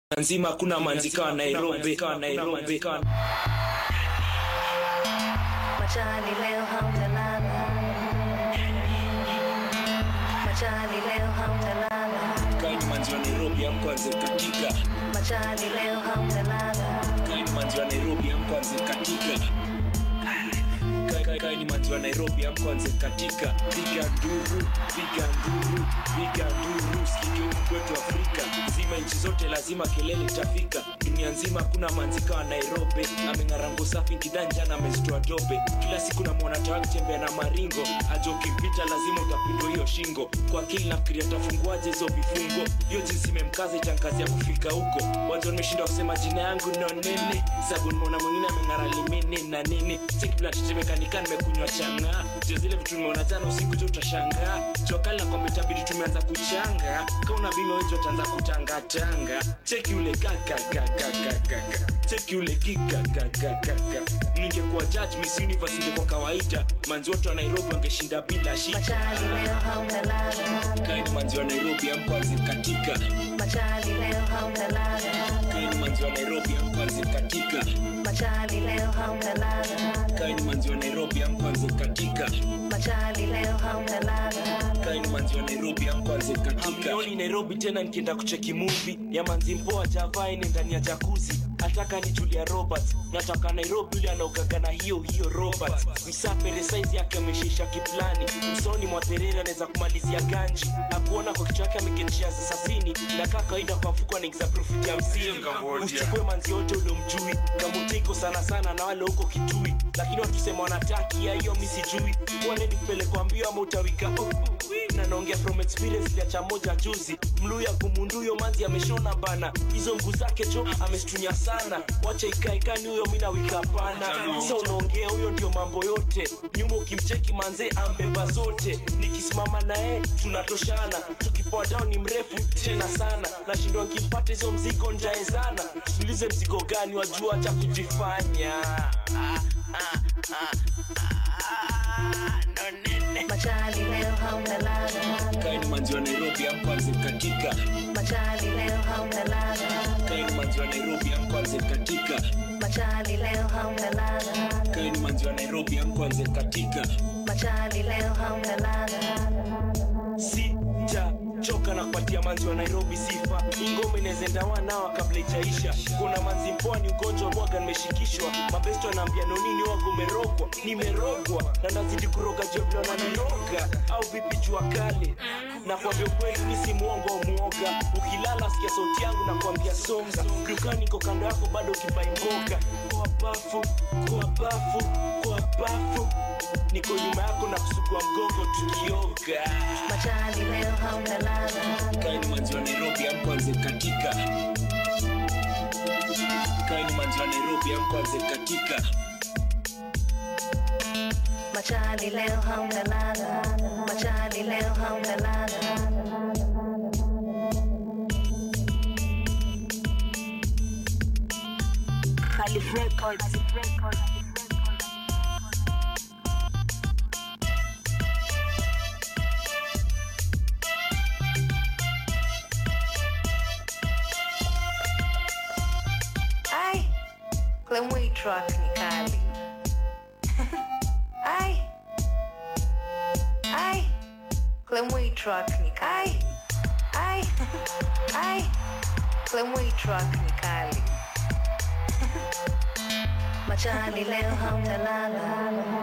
nzima hakuna manzika Nairobi ka Nairobi ka Machani leo hamtalala, machani leo hamtalala, kaini manzi wa Nairobi amkwanze katika machani leo hamtalala, kaini manzi wa Nairobi amkwanze katika Kai- kai- kaini manzi wa Nairobi amkwanze katika piga nduru piga nduru piga nduru sikike huku kwetu Afrika zima nchi zote lazima kelele itafika dunia nzima kuna manzika wa Nairobi ameng'arango safi kidanja na amezitoa dobe kila siku na mwanata akitembea na maringo ajo ukimpita lazima utapindwa hiyo shingo kwa akili nafikiria tafunguaje hizo vifungo hiyo jinsi imemkaza itankazi ya kufika huko mwanzo nimeshinda kusema jina yangu no nini sabu nimeona mwingine ameng'ara limini na nini sikiblatetemekanika nimekunywa changa jo zile vitu nimeona jana usiku jo utashangaa jokali na kwamba itabidi tumeanza kuchanga kauna bima wejo utaanza kutangatanga cheki ule kakakakakaka cheki ule kikakakakaka ningekuwa judge miss universe ingekuwa kawaida manzi wote wa nairobi wangeshinda bila shida machani leo hamtalala, kaini manzi wa nairobi amkwanze katika machani leo hamtalala, kaini manzi wa nairobi amkwanze katika machani leo hamtalala, kaini manzi wa nairobi amkwanze katika machani leo hamtalala, kaini manzi wa nairobi amkwanze katika Hamnioni nairobi tena nikienda kucheki movie ya manzi mpoa javaini ndani ya jakuzi nataka ni julia roberts nataka nairobi yule anaogaga na hiyo hiyo robert msapere saizi yake ameshisha kiplani msoni mwa terere anaweza kumalizia ganji akuona kwa kichwa yake ameketishia sasasini na kaa kawaida kwa mfuko anaingiza profiti ya msini usichukue manzi yote uliomjui kamutiko sana sana na wale huko kitui lakini watusema wanataki ya hiyo mi sijui kuoneni kupelekwa mbio ama utawika oh, oh, na naongea from experience liacha moja juzi mluya kumunduyo manzi ameshona bana hizo mguu zake jo amestunya sana wacha ikaekani huyo mina wika hapana sa unaongea huyo ndio mambo yote nyuma ukimcheki manze ambeba zote nikisimama naye tunatoshana tukipoa down ni mrefu tena sana nashindwa nkimpata hizo mzigo njaezana tulize mzigo gani wajua cha kujifanya ah, ah, ah, ah, no nene machani leo hamtalala, kaini manzi wa nairobi amkwanze katika machani leo hamtalala, kaini manzi wa nairobi amkwanze katika machani leo hamtalala, kaini manzi wa nairobi amkwanze katika machani leo hamtalala. sijachoka na kupatia manzi wa nairobi sifa ingoma inawezenda wanawa kabla ijaisha kuna manzi mpoa ni ugonjwa mwaga nimeshikishwa mabesto anaambia nonini wago umerogwa nimerogwa na nazidi kuroga jovlona niroga au vipi jua kale na kuambia ukweli mi si mwongo au mwoga ukilala sikia sauti yangu na kuambia songa dukani iko kando yako bado ukibai mboga kwa bafu kwa bafu kwa bafu niko nyuma yako na kusugua mgongo tukioga Machani leo hamtalala, kaini manzi wa nairobi amkwanze katika kaini manzi wa nairobi amkwanze katika machani leo hamtalala, machani leo hamtalala. Calif Records. Ai, Clemway track ni kali. Ai, ai, Clemway track ni kali. Ai, ai, Clemway track ni kali. Machani leo hamtalala,